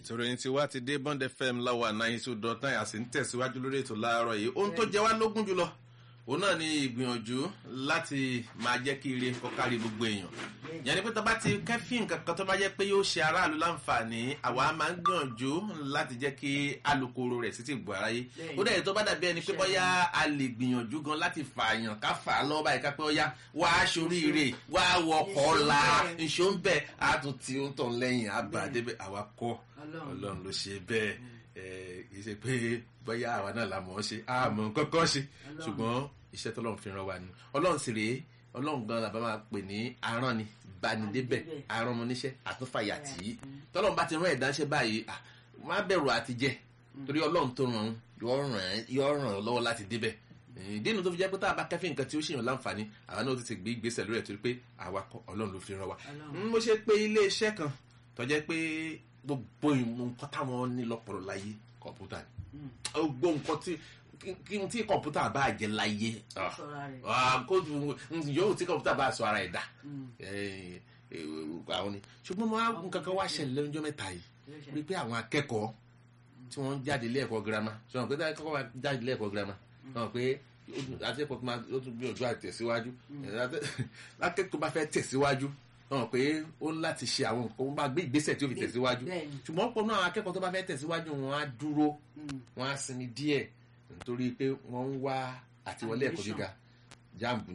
ètò ìròyìn tí wá ti dé bond fm láwa náà two dot nine a sì ń tẹ̀síwájú lórí ètò láàárọ̀ yìí ohun tó jẹ wá lógún jùlọ òun náà ni ìgbìyànjú láti máa jẹ́ kí ire kọ́kárí gbogbo èèyàn yẹn ni pé tó bá ti kẹ́fín kankan tó bá jẹ́ pé yóò ṣe aráàlú láǹfààní àwa máa ń gbìyànjú láti jẹ́ kí alukoro rẹ̀ sí ti gbọ́ aráyé ó dẹ̀ tó bá dàbí ẹni pé bóyá a lè gbìyànjú gan láti fààyàn ká fà á lọ́wọ́ báyìí ká pé ọ̀yá wá aṣoríire wá wọkọ̀ la nṣó ń bẹ̀ á tún ti ń tàn lẹ́yìn àbá débẹ̀ àwa kọ́ ọlọ́run ló ṣe bẹ́ẹ̀ kì í ṣe pé bóyá àwa náà la mọ̀ ọ́ ṣe àmọ́ kọ́kọ́ ṣe ṣùgbọ́n iṣẹ́ tọ́lọ́run fi ràn wá ni ọlọ́run sì rèé ọlọ́run gan làbá máa pè ní aràn ni banidébẹ̀ aràn ọmọ níṣẹ́ àtúnfàyà tì í tọ́lọ́run bá ti rán ẹ̀dá ṣe báyìí má bẹ̀rù àti jẹ torí ọlọ́run tó ràn yọ ràn ọ́ lọ́wọ́ láti débẹ̀ ìdí inú tó fi jẹ́ pé tá a bá kẹ́fìn nǹkan tí ó ṣèyàn láǹfààní àwa náà ti gbé ìgbésẹ̀ lórí ẹ̀ torí pé àwa ọlọ́run ló fi ràn wá. mo ṣe pé ilé iṣẹ́ kan tó jẹ́ pé gbogbo nǹkan táwọn ní lọ́pọ̀lọ́ láyé kọ̀ǹpútà ni gbogbo nǹkan tí kí n tí kọ̀ǹpútà bá jẹ láyé yóò tí kọ̀ǹpútà bá sọ ara ẹ̀ dá àwọn ni ṣùgbọ́n mo á nǹkan kan wá ṣẹlẹ̀ lẹ́nujọ́ mẹ́ta yìí wípé àwọn akẹ́kọ̀ọ́ tí wọ́n jáde ilé ẹ̀kọ́ girama ṣọ̀rọ̀ pé akẹ́kọ̀ọ́ wa jáde ilé ẹ̀kọ́ girama ṣọ̀rọ̀ pé akẹ́kọ̀ọ́ tó máa ó tún gbìyànjú àti tẹ̀síwájú akẹ́kọ̀ọ́ bá fẹ́ tẹ̀síwájú hàn pé ó ń láti ṣe àwọn nǹkan ó bá gbé ìgbésẹ̀ tí ó fi tẹ̀síwájú ṣùgbọ́n ọ̀pọ̀ náà akẹ́kọ̀ọ́ tó bá fẹ́ tẹ̀síwájú wọn á dúró wọn á sinmi díẹ̀ nítorí pé wọ́n ń wá àtiwọlé ẹ̀kọ́ gíga jáàmù